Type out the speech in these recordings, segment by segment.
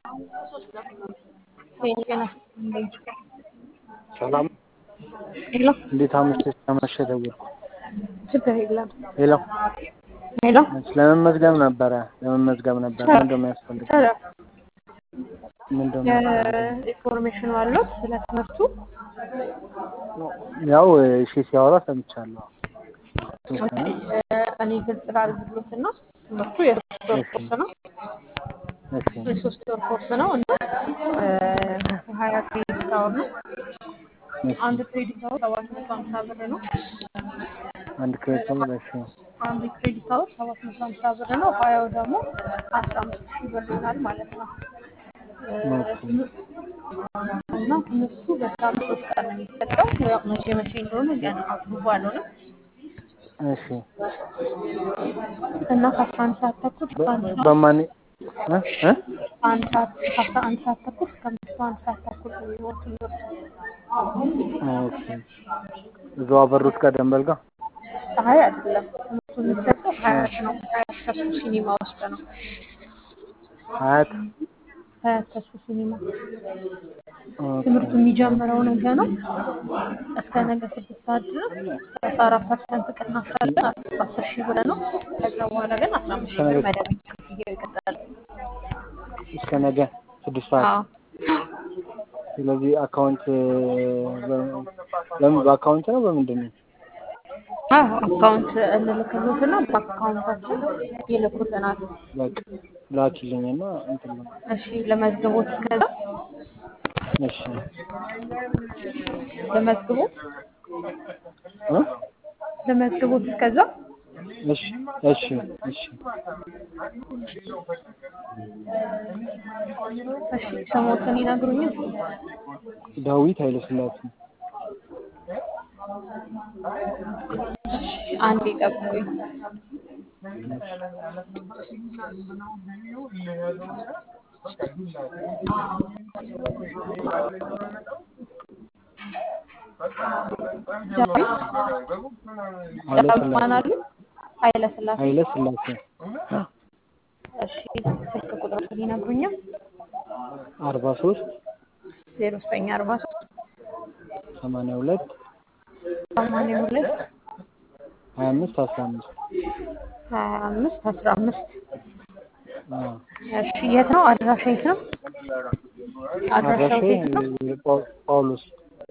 ሰላም ሄሎ እንዴት አመሸሽ? አመሸ ደወልኩ። ችግር የለም። ሄሎ ሄሎ ለመመዝገብ ነበረ ለመመዝገብ ነበረ። ምንድን ነው የሚያስፈልገው? ኧረ ምንድን ነው የሚያስፈልገው? ኢንፎርሜሽኑ አለው ስለ ትምህርቱ? ያው እሺ ሲያወራ ሰምቻለሁ። የተወሰነ እኔ ግልጽ ላድርግሎትና ትምህርቱ የሶስት ወር ኮርስ ነው። እሺ የሶስት ወር ኮርስ ነው እና ሀያ ክሬዲት አወር ነው። እሺ አንድ ክሬዲት አወር ሰባት መቶ ሀምሳ ብር ነው። አንድ ክሬዲት ነው። እሺ አንድ ክሬዲት አወር ሰባት መቶ ሀምሳ ብር ነው። ሀያው ደግሞ አስራ አምስት ሺህ ብር ይሆናል ማለት ነው። ኦኬ እና ትምህርቱ በሳምንት ሶስት ቀን ነው የሚሰጠው። ያው መቼ መቼ እንደሆነ ገና አፕሩቭ አልሆነም እሺ እና ከአስራ አንድ ሰዓት ተኩል እስከ አንድ ሰዓት በማን እ እ አንድ ሰዓት ከአስራ አንድ ሰዓት ተኩል እስከ ምሽቱ አንድ ሰዓት ተኩል ነው የሚሆን ትምህርቱ። ኦኬ እዛው አበሩት ጋር ደንበል ጋር ፀሐይ አይደለም ትምህርቱ የሚሰጠው ሀያት ነው። ሀያት ተስፉ ሲኒማ ውስጥ ነው። ሀያት ሀያት ተስፉ ሲኒማ ኦኬ ትምህርቱ የሚጀምረው ነገ ነው። እስከ ነገ ስድስት ሰዓት ድረስ ሰላሳ አራት ፐርሰንት ቅናሽ አለ። አስር ሺህ ብር ነው። ከዛ በኋላ ግን አስራ አምስት ሺህ ብር መደበኛ ክፍያው ይቀጥላል። እስከ ነገ ስድስት ሰዓት አዎ ስለዚህ አካውንት በምን በአካውንት ነው በምንድን ነው? አዎ አካውንት እንልክሎትና በአካውንታችን ይልኩልናል። በቃ ላኪልኝና እንትን ነው። እሺ ለመዝግቦት እስከዛ እሺ ለመዝግቦት እ ለመዝግቦት እስከዛ እሺ እሺ እሺ እሺ ስሞትን ይነግሩኛል? ዳዊት ኃይለስላሴ አንዴ ጠብቁኝ። ዳዊት ዳዊት ማን አሉ? ኃይለ ስላሴ። ኃይለስላሴ እሺ ስልክ ቁጥሮትን ይነግሩኛል? አርባ ሶስት ዜሮ ዘጠኝ አርባ ሶስት ሰማንያ ሁለት ሰማንያ ሁለት ሀያ አምስት አስራ አምስት ሀያ አምስት አስራ አምስት አዎ እሺ የት ነው አድራሻ የት ነው? አድራሻው አድራሻዬ የት ነው? ጳው- ጳውሎስ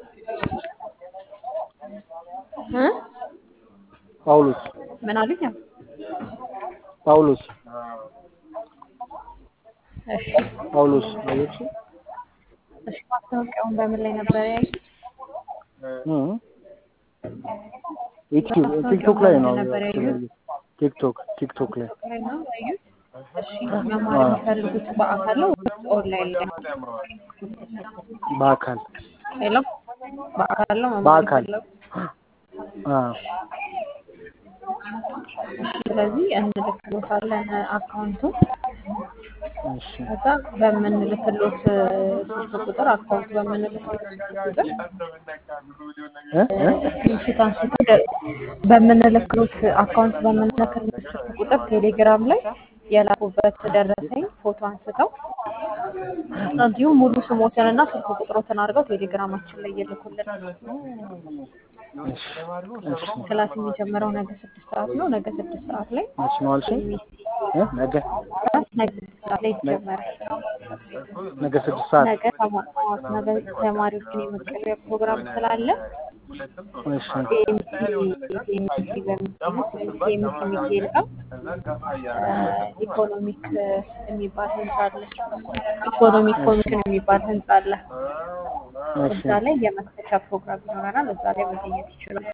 እ ጳውሎስ ምን አሉኝ? ጳውሎስ እሺ ጳውሎስ አየች እሺ ማስታወቂያውን በምን ላይ ነበር ያዩት? ዩቲዩብ ቲክቶክ ላይ ነው ነበር ያዩት? ቲክቶክ ቲክቶክ ላይ ላይ ነው ያዩት? እሺ መማር የሚፈልጉት በአካል ነው ወይስ ኦንላይን ላይ ነው? በአካል ሄሎ በአካል ነው መማር በአካል የሚፈልጉት? አዎ ስለዚህ እንልክሎታለን አካውንቱን እሺ ከዛ በምንልክሎት ስልክ ቁጥር አካውንት በምንልክሎት ስልክ ቁጥር እ እ ስክሪንሾት አንስቶ ደ- በምንልክሎት አካውንት በምንልክሎት ስልክ ቁጥር ቴሌግራም ላይ የላኩበት ደረሰኝ ፎቶ አንስተው እንዲሁም ሙሉ ስሞትንና ስልክ ቁጥሮትን አድርገው ቴሌግራማችን ላይ ይልኩልን። እሺ እሺ ክላስ የሚጀምረው ነገ ስድስት ሰዓት ነው። ነገ ስድስት ሰዓት ላይ መች ነው አልሽኝ? እ ነገ ክላስ ነገ ስድስት ሰዓት ላይ ይጀመራል። ነገ ስድስት ሰዓት ነገ ተማ- ጠዋት ነገ ተማሪዎችን የመቀበያ ፕሮግራም ስላለ እሺ ቲኤምሲ ቲኤምሲ በሚባለው ቲኤምሲ ሚካኤል ጋር ኢኮኖሚክ የሚባል ህንጻ አለ። ኢኮኖሚክ ኮሚሽን የሚባል ህንጻ አለ። እሺ እዛ ላይ የመክፈቻ ፕሮግራም ይኖረናል። እዛ ላይ መገኘት ይችላል።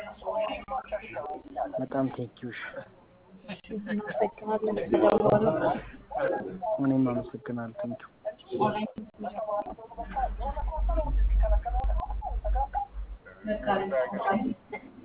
በጣም ቴንኪውሽ እናመሰግናለን ስለደወሉ። እኔም አመሰግናለሁ ቴንኪው በቃ